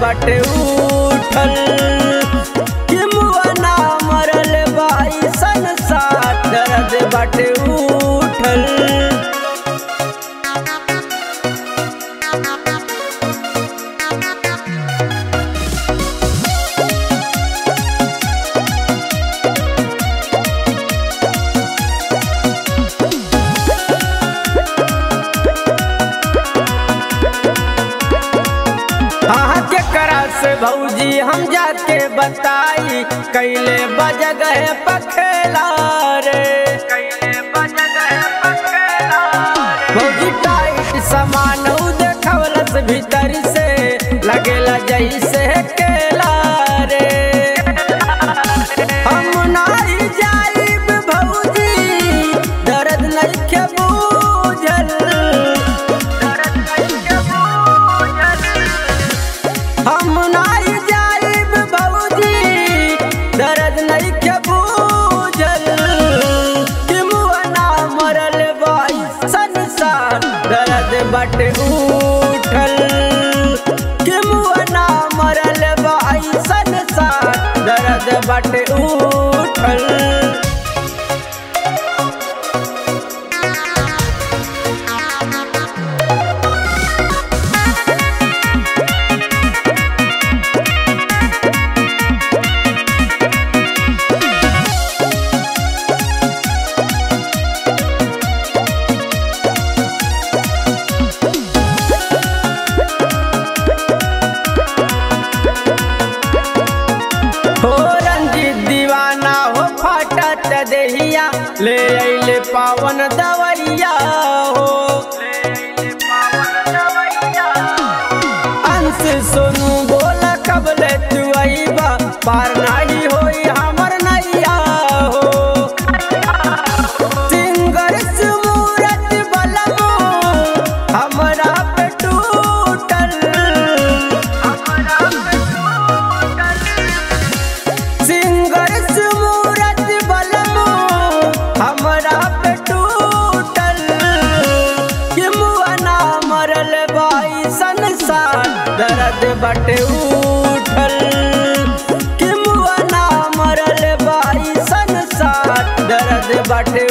बाटे उठल कि मुआ ना मरल बाई संसार दर्द बाटे उठल हाँ केकरा से भौजी हम जाके बताई कैले बजगह पखेला रे कैले बजगह पखेला भौजी टाइट सामान उ देखवलस भीतर से लगेला जैसे केला रे हम नाई जाइब भौजी दर्द नइखे बूझल दर्द नइखे बूझल हम नाई जाइब भौजी दर्द नइखे बूझल कि मुआ ना मरल बाई संसार दर्द बटे उठल कि मुआ ना मरल बाई संसार दर्द बटे उठल हो रंजीत दीवाना हो फाटत देहिया ले अइले पावन दवैया हो अंश सोनू बोला कबले तू अइबा पार नाही होई हमर नैया हो सिंगर सुमूरत बलमो हमरा पे टूटल हमरा पे टूटल सिंगर सुमूरत बलमो हमरा पे टूटल कि मुआ ना मरल बाई संसार दर्द बटे उठल कि मुआ ना मरल बाई संसार दर्द बटे